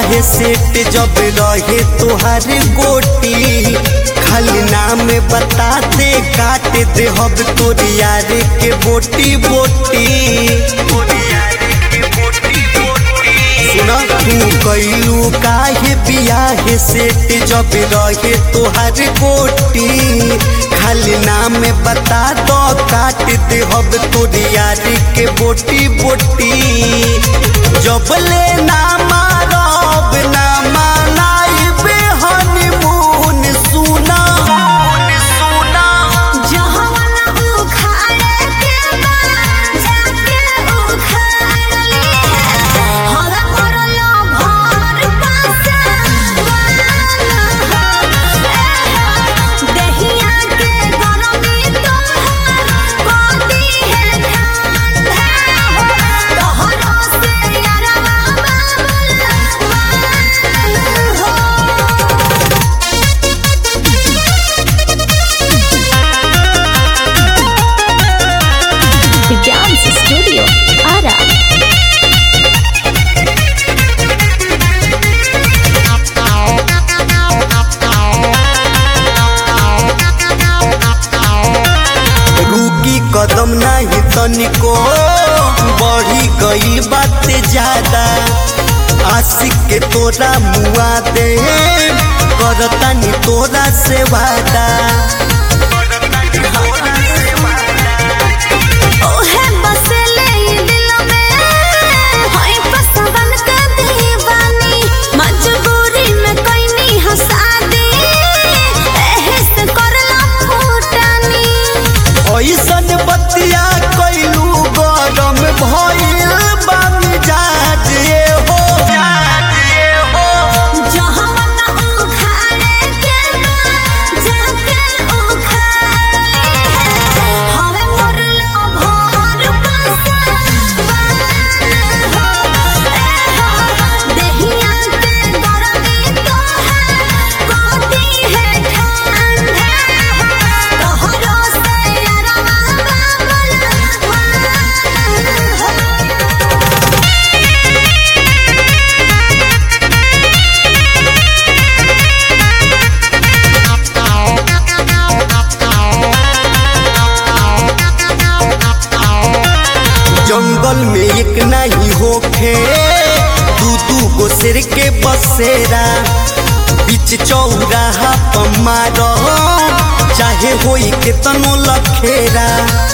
बियाह सेट जब रहे तोहर गोटी खाली नाम बता दे काट दे हब तोर यार के बोटी बोटी सुना तू कैलू काहे बियाह सेट जब रहे तोहर गोटी खाली नाम बता दो काट दे हब तोर यार के बोटी बोटी जब ले ना मारब ना मनाइबे हनीमून सुना सुना जहवाना उखाड़े के बा जाके उखाड़ ले हरा करलो भर पासा दहिया के गरमी तोहार कोती है ठंडा तोहरो से यारवा बाबुल हो The Dance Studio, Ara. रुकी कदम नहीं तनिको बढ़ी गई बात ज्यादा आशिक के तोरा मुआ दे करतानी तोरा से वादा ओहे बसले दिल में होई पसवन के दीवानी मजबूरी में कोई नहीं हंसा दे एहे से करला फूटानी ऐसन बतिया कैलू गरम भइल बा मिजाज ये हो जहवाना उखाड़े के बा जाके उखाड़ ले हवे मोरलो भोर पासा दहिया के गरमी तोहार कोती है ठंडा तोहरो से यारवा बाबुल हो जंगल में एक नहीं होखे दू दू गो शेर के बसेरा बीच चौराहा पर मारो चाहे होई के तनो लखेरा